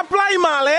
primary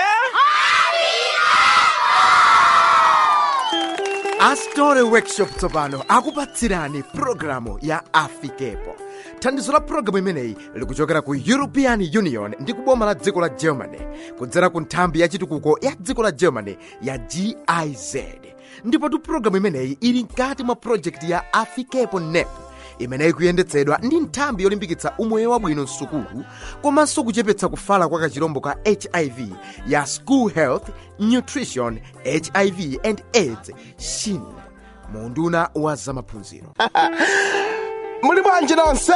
astore workshop tsopano akupatsirani pulogalamu ya afikepo thandizo la pulogalamu imeneyi likuchokera ku european union ndi kuboma la dziko la germany kudzera ku nthambi ya chitukuko ya dziko la germany ya giz ndipotu pulogalamu imeneyi ili mkati mwa projekti ya afikepo nep imeneyi kuyendetsedwa ndi nthambi yolimbikitsa umoyo wabwino msukulu komanso kuchepetsa kufala kwa kachirombo ka hiv ya school health nutrition hiv and aids shin munduna wa zamaphunziro muli bwanji nonse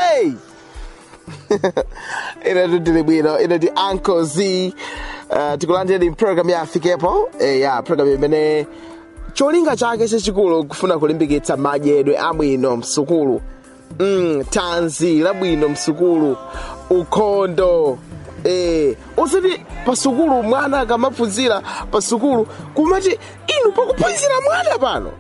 ine tili bwino ine ndi uncle z uh, tikulandirani program ya afikepo eh, ya program imene cholinga chake chachikulu kufuna kulimbikitsa madyedwe abwino msukulu mm, tanzi labwino msukulu ukhondo eh, usati pasukulu mwana akamaphunzira pasukulu kumati inu pakuphunzira mwana pano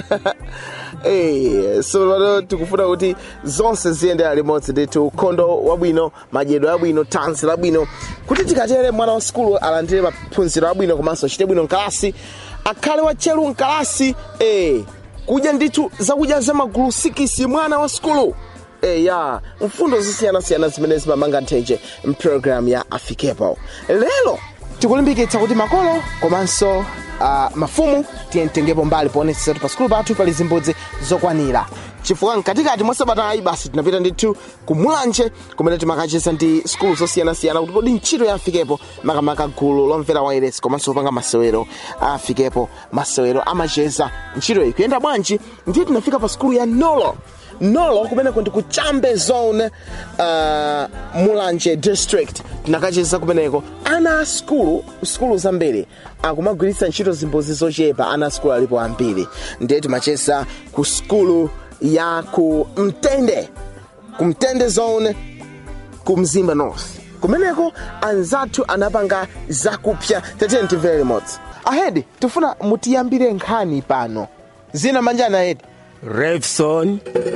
Eh, so pano tikufuna kuti zonse ziyendera limodzi ndithu ukhondo wabwino madyedwe abwino tanzi labwino kuti tikatere mwana wa sukulu alandire maphunziro abwino komanso achite bwino mkalasi akhale watcheru mkalasi eh, kudya ndithu zakudya zamagulu sikisi mwana wa sukulu Eh, ya mfundo zosiyanasiyana zimene zimamanga nthenje mpulogalamu ya afikepo lero tikulimbikitsa kuti makolo komanso uh, mafumu tiyentengepo mbali poonetsetsa kuti pa sukulu pathu pali zimbudzi zokwanira chifukwa mkatikati mwa sabatayi basi tinapita ndithu kumwanje kumene timakacheza ndi sukulu zosiyanasiyana kuti kodi ntchito ya afikepo makamaka gulu lomvera wairesi komanso kupanga masewero afikepo masewero amacheza ntchito iyi kuyenda bwanji ndiye tinafika pa sukulu ya nolo nolo kumeneko ndi ku chambe zone uh, mulanje district tinakacheza kumeneko ana a skulu skulu zambiri akumagwiritsa ntchito zimbudzi zochepa ana a skulu alipo ambiri ndiye timacheza ku skulu ya ku mtende ku mtende zone ku mzimba north kumeneko anzathu anapanga zakupya tatiyeni timvere limodzi ahedi tifuna mutiyambire nkhani pano zina manjani ahedi Revson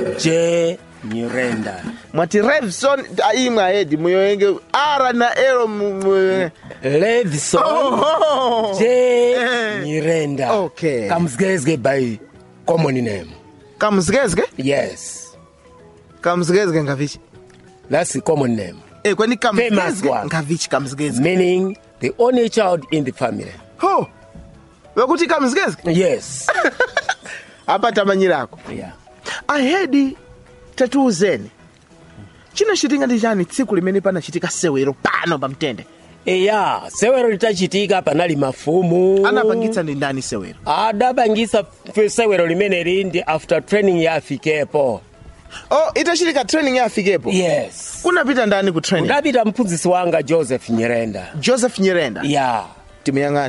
J Nyirenda. mwati revson imwe ahedi muyoyenge ara na elo mu- mu- Revson Oh. J Eh. Nyirenda. Okay. Comes by common name. kamzikezike Yes. kamzikezike ngavichi That's the common name. Eh, kwani Famous kamzikezike one. ngavichi kamzikezike Meaning the only child in the family. ho wekuti kamzikezike Yes. apa tamanyirako yeah. ahedi tatiuzeni chinachitika ndi chani tsiku limene panachitika sewero pano pamtende Eya, sewero litachitika panali mafumu. anapangitsa ndi ndani sewero adapangisa f- sewero limene lindi after training ya afikepo. oh itachitika training ya afikepo Yes. kunapita ndani ku training Udapita mphunzitsi wanga Joseph Nyirenda. joseph nyirenda Yeah. timuyang'ani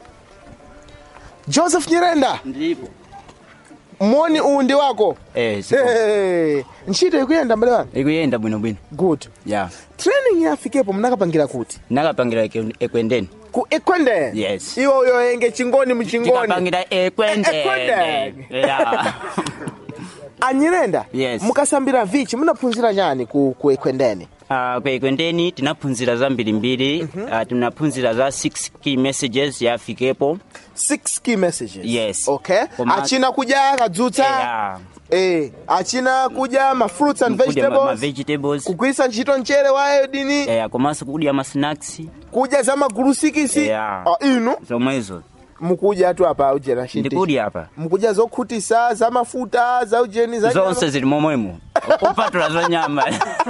joseph nyirenda ndipo moni uwu ndi wako eh sipo Hey, ntchito ikuyenda mbale wanga ikuyenda bwinobwino good ya training ya afikepo mnakapangira kuti nakapangira eke- ekwendeni ku ekwendeni Yes. iwo yoyenge chingoni muchingoni tikapangira ekwendeni Ekwendeni. ya anyirenda Yes. mukasambira vichi munaphunzira chani ku, ku ekwendeni Ah, ku ekwendeni tinaphunzira zambirimbiri Ah, tinaphunzira za 6 key messages ya afikepo six key messages Yes. okay Koma- achina kudya kadzutsa ya eh achina kudya ma fruits and kudya ma- ma vegetables vegetables kugwiritsa ntchito mchere wa iodini eh, komanso kudya ma snacks kudya za magulu sikisi Yeah. Ah, inu zomwezo mukudya tu apa ujena ndikudya apa mukudya zokhutisa za mafuta za ujeni za nyama. zonse zili momwemo kupatula za nyama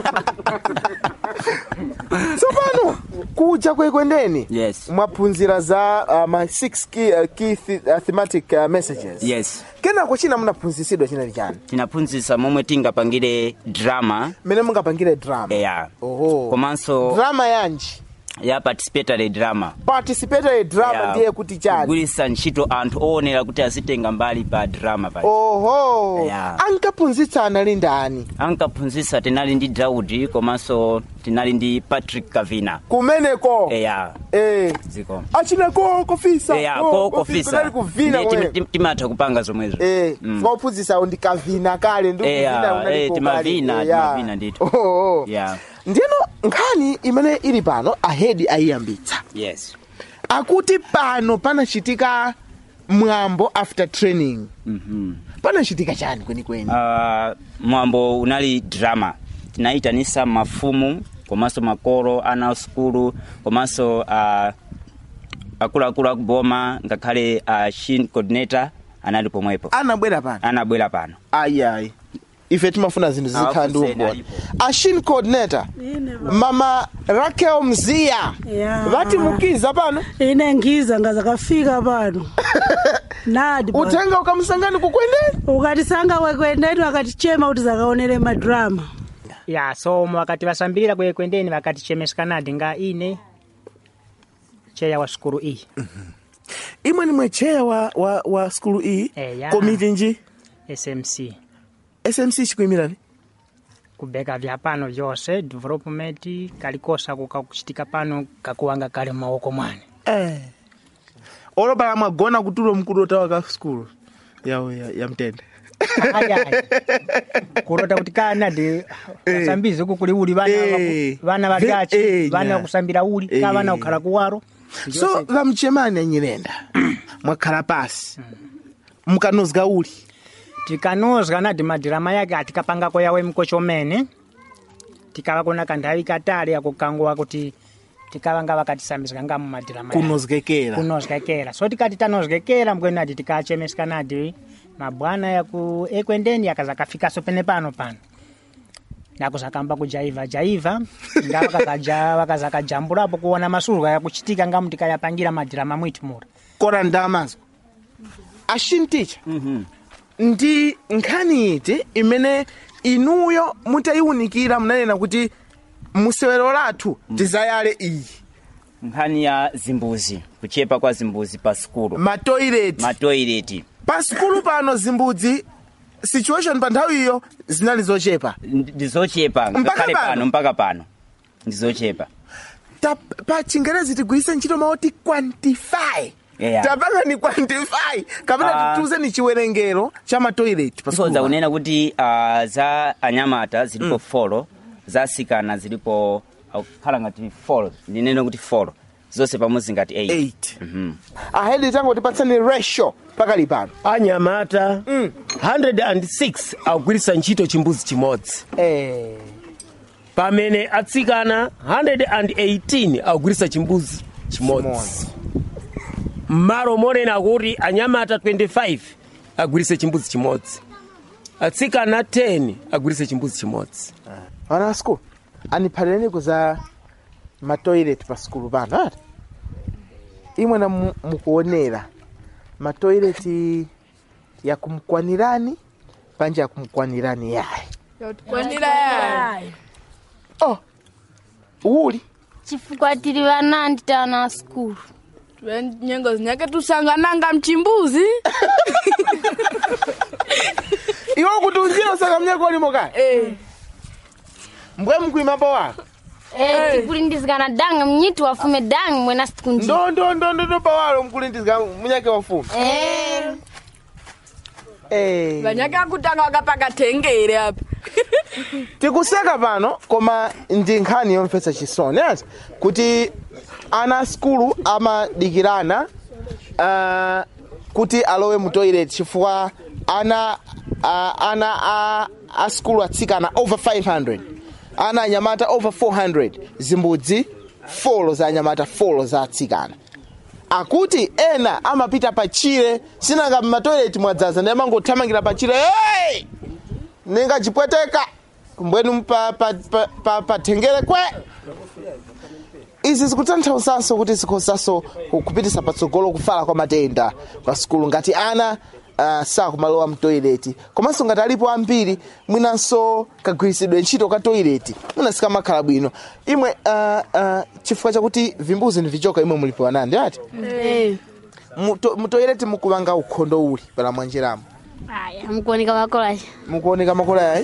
tsopano kudya kwekwendeni Yes. mwaphunzira za uh, ma six key, uh, key th uh, thematic uh, messages yes kenako china munaphunzisidwa chinali chani tinaphunzitsa momwe tingapangire drama mene mungapangire drama ya oho komanso drama yanji ya participatory drama participatory drama Ya, ndiye kuti chani kugwiritsa ntchito anthu oonera kuti azitenga mbali pa drama pa oho Ya. ankaphunzitsa anali ndani ankaphunzitsa tinali ndi daudi komanso tinali ndi patrick kavina kumeneko eya eh. ziko achinako kofisa eya ko- ko kofisa, kofisa kunali kuvina Ndiye tim- kumene. tim- timatha kupanga zomwezo Eh, Mm. mwaphunzitsawo ndikavina kale ndi Eh, kuvina ya, kunali eh, kokali. timavina, Eh, ya. timavina ndithu. Oh, oh. Yeah. ndiyeno nkhani imene ili pano ahedi ayiyambitsa yes akuti pano panachitika mwambo after training Mhm. panachitika chani kwenikweni uh, mwambo unali drama tinayitanisa mafumu komanso makolo ana sukulu komanso uh, akuluakulu akuboma ngakhale uh, shin coordinator anali pomwepo anabwera pano anabwera pano ayiayi ife timafuna zinthu zizikhala ndi Awafuseni umboni alipo. ashin coordinator mama rakel mziya Ya. vatimukiza pano ine ngiza ngazakafika pano nadi bwana. utenga ukamsangani kukwendeni ukatisanga wekwendeni wakatichema kuti zakaonere madrama ya so wakati vasambirira kwekwendeni vakatichemeskanadi nga ine cheya wa sukulu iyi imwe nimwe cheya wa, wa, wa skulu iyi Eya. komiti nji smc smc chikuyimirani kubeka vya pano vyose development kalikosa kukakuchitika pano kakuwanga kali m'maoko mwane eh. olopala mwagona kutulo mkulu otawa ka skulu ya, ya, ya mtende ayayi kurota kuti kanadi vasambizi uku kuli uli vana Eh. vaku- vana Eh, valyachi eh, vana nya. vakusambira uli Eh. ka vana kukhala kuwaro so vamchemani anyirenda mwakhala pasi mukanozga uli tikanozga nadi madirama yake atikapangako yawe mkochomene tikava kuna kanthawi katali akukanguwa kuti tikavanga vakatisambizika nga mumadirama yake. kunozgekera kunozgekera so tikati tanozgekera mbweni ati tikachemesika nadi mabwana yaku ekwendeni yakazakafikaso pene pano pano nakuzakamba kujaiva jaiva nga vakakaja- vakazakajambulapo kuona masurwa yakuchitika ngamu tikayapangira madirama mwitu mura kora ndamazwa ashinticha ndi nkhani iti imene inuyo mutayiwunikira munanena kuti musewero lathu tizayale iyi nkhani ya zimbuzi kuchepa kwa zimbuzi pa sukulu matoileti matoileti pa sukulu pano zimbudzi situation pa nthawi iyo zinali zochepa ndizochepa ngakhale pano? pano mpaka pano ndizochepa Ta, pa chingerezi tigwiritse ntchito maoti quantify Yeah. tapanga ni quantify kapena Ah. tituze ni chiwerengero cha matoileti pa tikonza sukulu kunena kuti uh, za anyamata zilipo mm. folo za asikana zilipo akukhala ngati folo ndinene kuti folo zonse pamodzi ngati 8 8 ahedi tango tipatsani ratio pakali pano anyamata 106 akugwiritsa ntchito chimbuzi chimodzi eh. pamene atsikana 118 akugwiritsa chimbuzi chimodzi Chimodzi. mmalo monena kuti anyamata 25 agwiritse chimbuzi chimodzi atsikana 10 agwiritse chimbuzi chimodzi ana a skulu andiphatireni kuza matoilet pa skulu pano ati imwe na mu- mukuonera matoileti yakumkwanirani panje yakumkwanirani yayi kwanira yayi oh uli chifukwa tili vanandi tana skulu nyengo zinyake tusangananga mchimbuzi iwe kuti unjira usaka mnyako ulimo kaya Eh, mbwe mkuimapo wako Eh, tikulindizikana danga mnyiti wafume danga mwena siku nji ndo ndo ndo ndo ndo pawalo mkulindizika munyake wafumu Eh, eh. vanyake akutanga wakapaka tengere apa tikuseka pano koma ndi nkhani yomvetsa chisoni ati kuti ana a skulu amadikirana uh, kuti alowe mu toilet chifukwa ana uh, ana a, a skulu atsikana over 500 ana anyamata over 400 zimbudzi folo za anyamata folo za atsikana akuti ena amapita pachire sinanga m'matoileti mwadzaza ndi amangothamangira pachire hey! ninga chipweteka mbwenu pa, pa, pa, pa, pa tengere kwe izi zikutanthauzanso kuti zikhozanso kupitisa patsogolo kufala kwa matenda kwa sukulu ngati ana uh, sakumalowa mtoileti komanso ngati alipo ambiri mwinanso kagwiritsidwe ntchito ka toileti mwina sikamakhala bwino imwe uh, uh, chifukwa chakuti vimbuzi ndi vichoka imwe mulipewa nandi ati Muto- mutoileti mukupanga ukhondo uli pala mwanjiramo aya mukuoneka makolacha mukuoneka makola yayi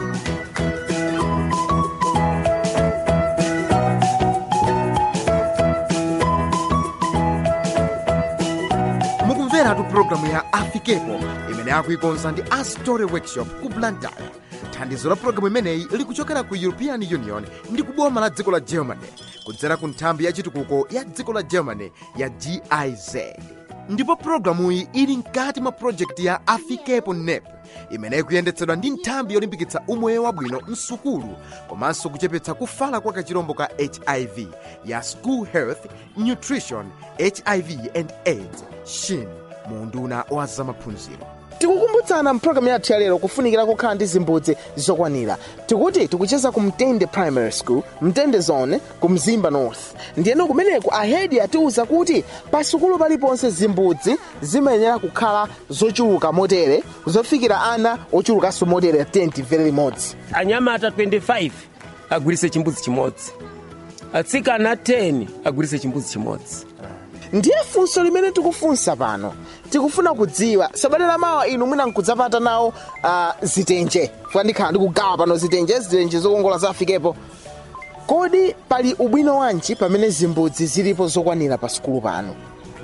mukumveratu pulogalamu ya afikepo imene akuikonza ndi astory workshop ku blantyre thandizo la pulogalamu imeneyi likuchokera ku european union ndi kuboma la dziko la germany kudzera ku nthambi ya chitukuko ya dziko la germany ya giz ndipo pulogalamuyi ili mkati mwa projekti ya afikepo nep imene ikuyendetsedwa ndi nthambi yolimbikitsa umoyo wabwino msukulu komanso kuchepetsa kufala kwa kachirombo ka hiv ya school health nutrition hiv and aids shin mu unduna wa zamaphunziro tikukumbutsana mpulogalamu yathu ya lero kufunikira kukhala ndi zimbudzi zokwanira tikuti tikucheza ku mtende primary school mtende zone ku mzimba north ndiyeno kumeneku ahedi atiwuza kuti pa sukulu paliponse zimbudzi zimayenera kukhala zochuluka motere zofikira ana ochulukanso motere 10 vere limodzi anyamata 25 agwiritse chimbudzi chimodzi atsikana 10 agwiritse chimbudzi chimodzi ndiye funso limene tikufunsa pano tikufuna kudziwa sabata lamawa inu mwina nkudzapata nawo uh, zitenje fuka ndikhala ndikugawa pano zitenje zitenje zokongola zafikepo kodi pali ubwino wanji pamene zimbudzi zilipo zokwanira pa sukulu pano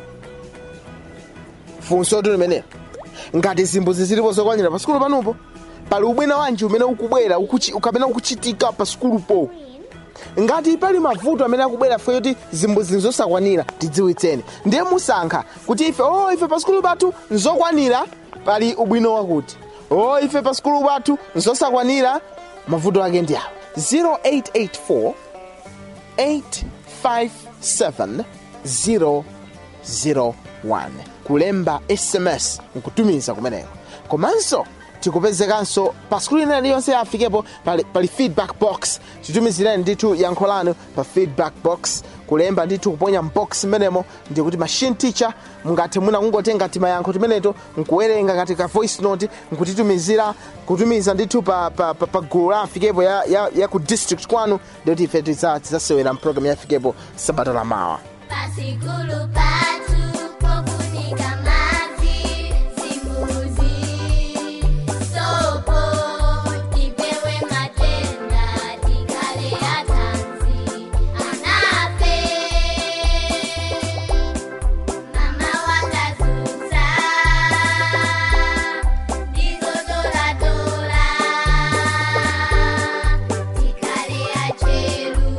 funso tu limenelo ngati zimbudzi zilipo zokwanira pa sukulu panopo pali ubwino wanji umene ukubwera ukuchi- kapena ukuchitika pa sukulupo ngati pali mavuto amene akubwera fe kuti zimbudzi nzosakwanira tidziwitseni ndiye musankha kuti ife o ife pa sukulu pathu nzokwanira pali ubwino wakuti o ife pa sukulu pathu nzosakwanira mavuto ake ndi awa 0884 857 001 kulemba sms nkutumiza kumeneko komanso tikupezekanso pa skuli ina iliyonse yafikepo pali, pali feedback box titumizireni ndithu yankho lanu pa feedback box kulemba ndithu kuponya mbox mmenemo ndikuti machine teacher mungathe mwina kungotenga timayankho timeneto nkuwerenga ngati ka voice note nkutitumizira kutumiza ndithu pa, pa, pa, pa gulu la afikepo ya, ya, ya ku district kwanu ndikuti ife tiza- tidzasewera mpulogalamu ya afikepo sabata lamawa Pasikulu patu pofunika maji zimbuzi sopo tipewe matenda tikale atanzi anape mama wakazuza ndizotoratora tikale acheru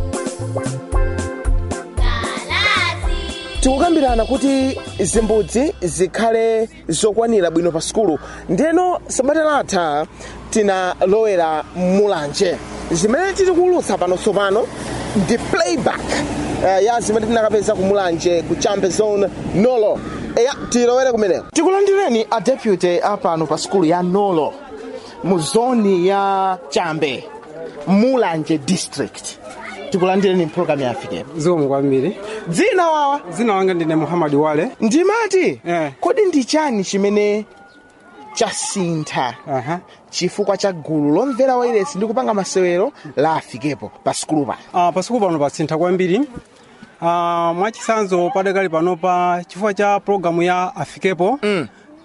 galazi tikukambirana kuti zimbudzi zikhale zokwanira bwino pa sukulu ndeno sabata latha tinalowera mulanje zimene tili kuulutsa pano tsopano ndi playback uh, ya zimene tinakapeza ku mulanje ku chambe zone nolo eya tilowere kumeneko tikulandireni a deputy apano pa sukulu ya nolo mu zoni ya chambe mulanje district tikulandireni mpulogalamu yafikepo zikomo kwambiri dzina wawa dzina langa ndine muhammad wale ndimati Eh. kodi ndi chani chimene chasintha aha chifukwa cha gulu lomvera wairesi ndi kupanga masewero la afikepo pa sukulu pano uh, pasukulu pano pasintha kwambiri uh, mwachisanzo padakali panopa chifukwa cha programu ya afikepo mm.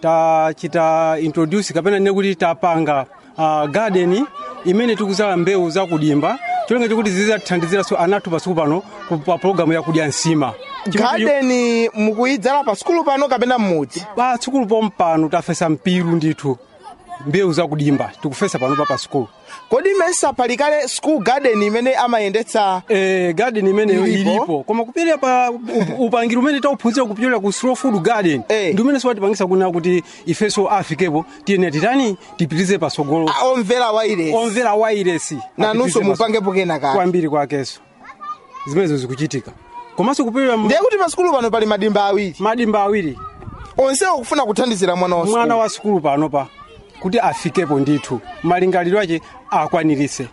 tachita introduce kapena ne kuti tapanga uh, garden imene tikuzala mbewu zakudimba cholinga chokuti zizatithandiziranso anathu pasukulu pano ku- pa programu yakudya nsima Chifukwa- gadeni mukuyidzala pa sukulu pano kapena mmudzi pasukulu pompano tafesa mpiru ndithu mbewu zakudimba tikufesa panopa pa sukulu kodi mesa pali kale school garden imene amayendetsa eh, garden imeneyo Ilipo? ilipo koma kupirira pa up- upangiri umene tauphunzira kupitira ku slow food garden Eh. ndi umene siwatipangisa kunena kuti ifenso afikepo tiyene titani tipitirize pasogolo a- omvera wairesi omvera wairesi nanunso mupangepo kena kale kwambiri kwakenso zimenezo zikuchitika komanso kupirira ndiye kuti pa sukulu pano pali madimba awiri madimba awiri onsewo kufuna kuthandizira mwana wa mwana sukulu wa sukulu panopa kuti afikepo ndithu malingaliro ake akwanirise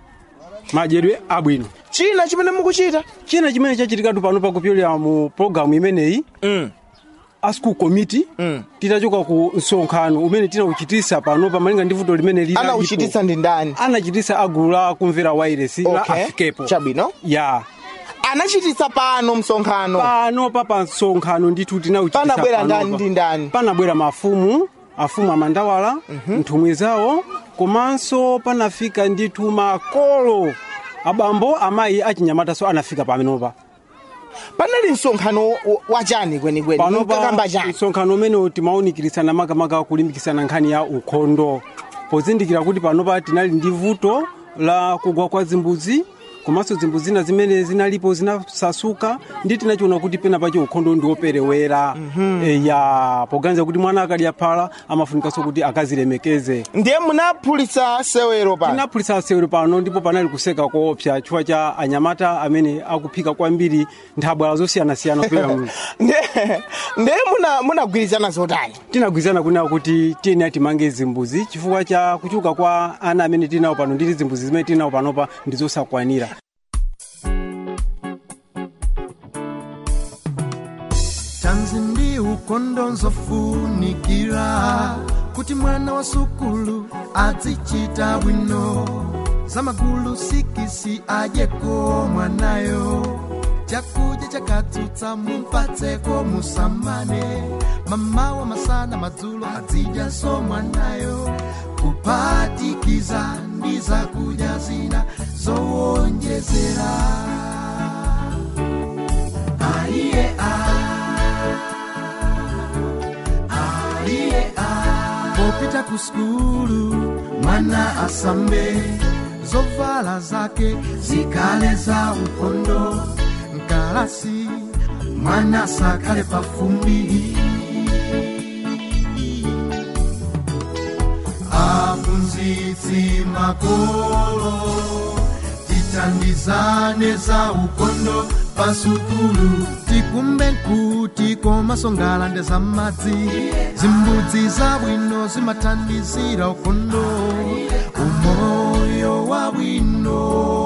madyedwe abwino china chimene mukuchita china chimene chachitikatu panopa kupyolera mu programu imeneyi mm. a school committee Mm. titachoka ku msonkhano umene tinauchitisa panopa malinga ndi vuto limene lili anauchititsa ndi ndani anachitisa agulu la kumvera wairesi la Okay. afikepo chabwino ya anachititsa pano msonkhano panopa pa msonkhano ndithu tinauchitisa panabwera ndani panopa. ndi ndani panabwera mafumu afumu amandawala nthumwi zawo komanso panafika ndithu makolo abambo amayi achinyamataso anafika pamenopa panali msonkhano wa- wachani kwenikweni panopa mukakamba chani msonkhano umene timawunikiritsana makamaka kulimbikitsana nkhani ya ukhondo pozindikira kuti panopa tinali ndi vuto la kugwa kwa zimbudzi komanso zimbu zina zimene zinalipo zinasasuka ndi tinachiona kuti pena pacho ukhondo ndi woperewera e, ya poganiza kuti mwana akadya phala amafunikanso kuti akazilemekeze ndiye munaphulitsa sewero pano tinaphulitsa sewero pano ndipo panali kuseka koopsa chifukwa cha anyamata amene akuphika kwambiri nthabwala zosiyanasiyana kupera muno ndiye ndiye muna- munagwirizana zotani tinagwirizana kunena kuti tiyeni timange zimbuzi chifukwa cha kuchuka kwa ana amene tinawo pano nditi zimbuzi zimene tinawo panopa ndi zosakwanira tanzi ndi ukondo nzofunikira kuti mwana wa sukulu azichita bwino zamagulu sikisi adyeko mwanayo chakudya chakatsutsa mumpatseko musamane mamawa masana madzulo azidyaso mwanayo kuphatikiza ndi zakudya zina zowonjezera aiye aiye popita ku skulu mwana asambe zovala zake zikale za ukondo mkalasi mwana sakale pafumbi aphunzitsi makolo tithandizane za ukondo pasukulu tikumbe kuti komasongalande za madzi zimbudzi zabwino zimathandizira ukondo umoyo wabwino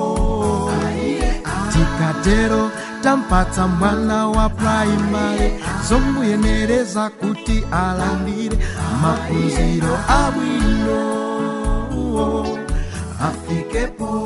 tikatero tampatsa mwana wa praimari zomuyenereza kuti alandire maphunziro abwino afikepo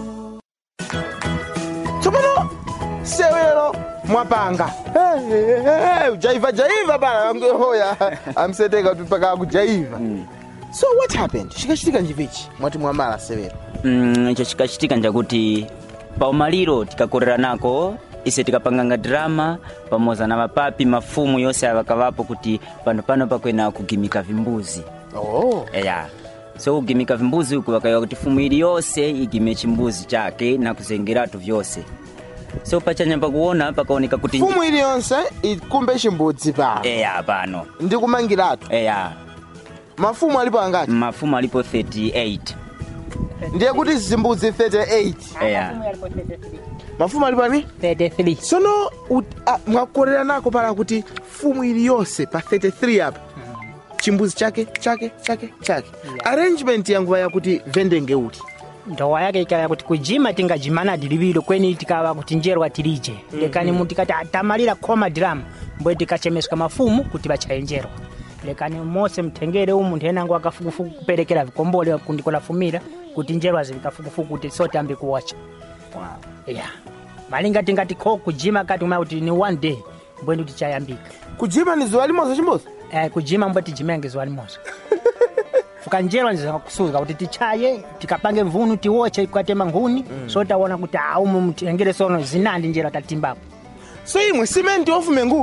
tsopano sewero mwapanga Hey, hey, hey, hey, jaiva jaiva bana hoya amseteka kuti paka kujaiva so what happened chikachitika njivichi mwati mwamala sewero Mm, icho chikachitika njakuti paumaliro tikakorera nako ise tikapanganga drama pamodzi na mapapi mafumu yonse avakavapo kuti pano pano pakwena kugimika vimbuzi oh. eya so kugimika vimbuzi uku vakaiwa kuti fumu ili yonse igime chimbuzi chake na kuzengeratu vyonse so pachanyamba kuona pakaoneka kuti fumu iliyonse ikumbe chimbudzi pano eya pano ndi kumangiratu eya mafumu alipo angati mafumu alipo 38 ndiye kuti zimbudzi 38 eya mafumu alipo ani 33 sono ut- ah, mwakorera nako pala kuti fumu iliyonse pa 33 apa chimbuzi chake chake chake chake arrangement yanguva yakuti vendenge uti ndowa yake ikaya kuti kujima tingajimana dilivilo kweni tikava kuti njerwa tilije lekani mu tikati atamalira khoma diramu mbwe tikachemeswa mafumu kuti vachayenjerwa lekani mose mtengere umu nthenango akafukufuku kuperekera vikombole kundikolafumira kuti njerwa zili kafukufuku kuti sote ambi kuwacha ya malinga tingati kho kujima kati uma kuti ni one day mbwe ndi tichayambika kujima ni zuwa limoza chimbozi eh, kujima mbwe tijimenge zuwa limoza fuka njerwa ndizakusuka kuti tichaye tikapange mvunu tiwoche kwatema nkhuni mm. so taona kuti aumu mtengere sono zinandi njera tatimbapo so imwe simenti ofume ngulu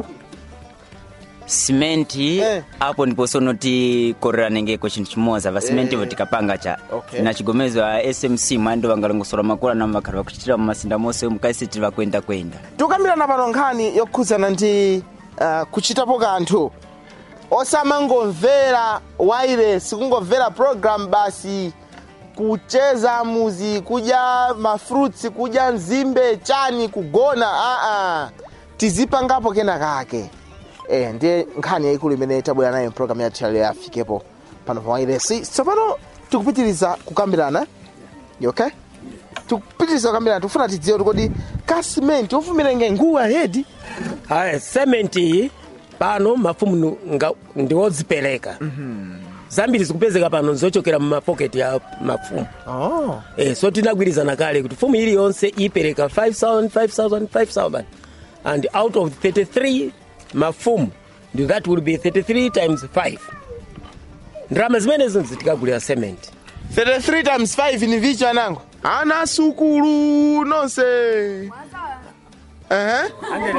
simenti apo ndipo sono tikorera nengeko chinthu chimodzi va simenti ivo tikapanga cha Okay. na chigomezo a smc mwando vangalongosola makula na vakhala vakuchitira mumasinda monse mukaisi tiri vakwenda kwenda tikukambirana pano nkhani yokhudzana ndi uh, kuchitapo kanthu osamangomvera wailesi kungomvera program basi kucheza muzi kudya mafruits kudya nzimbe chani kugona aa tizipangapo kena kake e, ndiye nkhani yayikulu imene tabwera nayo program yathu yalero yafikepo pano pa wailesi tsopano tikupitiriza kukambirana You okay tikupitiriza kukambirana tikufuna tidziwe kuti kodi kasimenti ofumira nge nguwa hedi aya sementi iyi pano mafumu nu- nga- ndiwodzipereka zambiri zikupezeka pano zochokera mumapoketi ya mafumu oh. eh, so tinagwirizana kale kuti fumu iliyonse ipereka 5000 5000 5000 and out of 33 mafumu ndi that will be 33 times 5 ndalama zimenezo zitikagulira cement 33 times 5 ni vicha nango ana sukulu nonse uh-huh.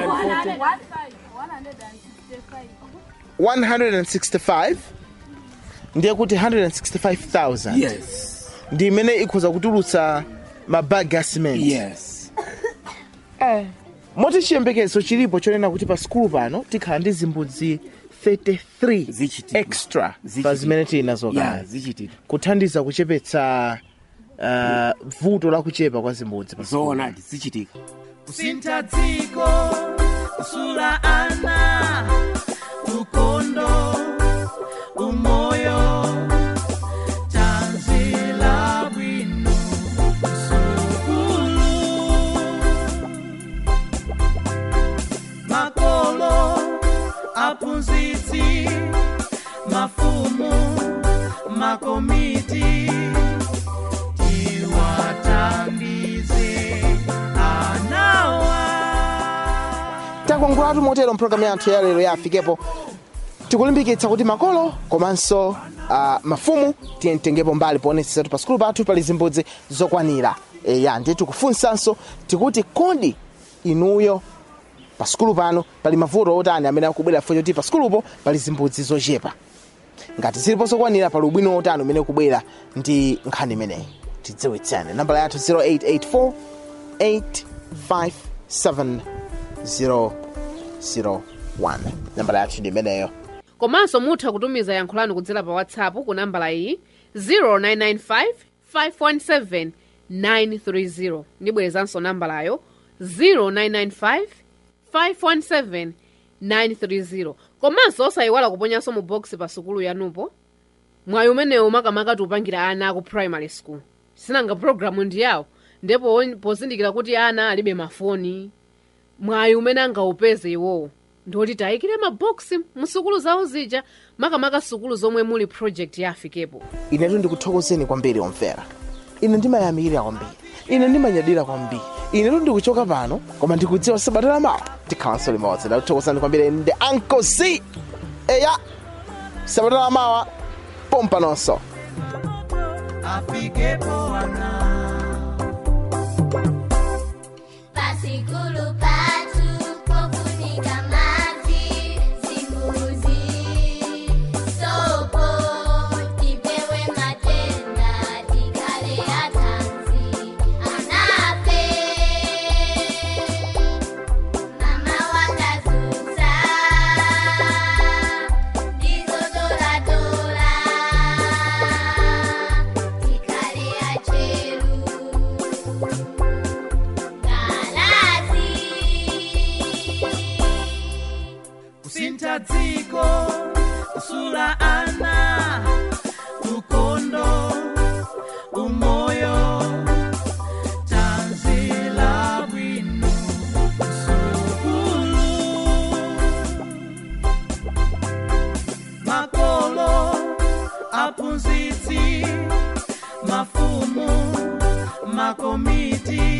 165 ndiye kuti 165000 yes ndi imene ikhoza kutulutsa mabagi a cement yes moti chiyembekezo chilipo chonena kuti pa skulu pano tikhala ndi zimbudzi 33 Zichitika. extra pa Zichitika. zimene tili nazo ya kale zichitika kuthandiza kuchepetsa uh, vuto la kuchepa kwa zimbudzi pa skulu. zoonadi zichitika kusintha dziko kusula ana ukondo umoyo tanzila bwino sukulu makolo aphunzitsi mafumu makomiti tiwathandize anawa takongolatu motero mpulogalamu yathu ya lero yafikepo tikulimbikitsa kuti makolo komanso uh, mafumu tiyemtengepo mbali poonetsetsatu pa skulu pathu pali zimbudzi zokwanira eya ndiye tikufunsanso tikuti kodi inuyo pa skulu pano pali mavuto otani amene akubwera fo choti pa skulupo pali zimbudzi zochepa ngati zilipo zokwanira pali ubwino otani umene ukubwera ndi nkhani imeneyi tidziwitsane nambala yathu 0884 857 001 nambala yathu ndi imeneyo komanso mutha kutumiza yankho lanu kudzera pa whatsapp ku nambala iyi 0995 517 930 ndibwerezanso nambalayo 0995 517 930 komanso osayiwala kuponyanso mu box pa sukulu yanupo mwayi umenewu makamaka tiupangira ana aku primary school sinanga programu ndi yawo ndipo on- pozindikira kuti ana alibe mafoni mwayi umene angaupeze iwowo ndoti tayikire maboksi musukulu zawo zija makamaka sukulu zomwe muli project ya afikepo inetu ndikuthokozeni kwambiri omvera ine ndimayamikira kwambiri ine ndimanyadira kwambiri inetu ndikuchoka pano koma ndikudziwa sabata lamawa tikhalanso limodzi ndakuthokozani kwambiri ndi uncle c eya sabata lamawa pompanonso afikepo ana Pasikulu patu pofunika maji zimbuzi sopo tipewe matenda tikale atanzi anape mama wakazuza ndizotoratora tikale acheru kusintha dziko kusula ana ukondo umoyo tanzila bwino sukulu makolo aphunzitsi mafumu makomiti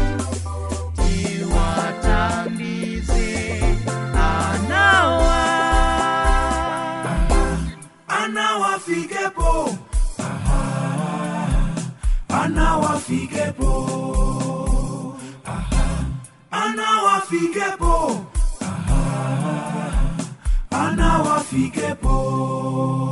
tiwathandize anawa anawafikepo anawafikepo anawafikepo anawafikepo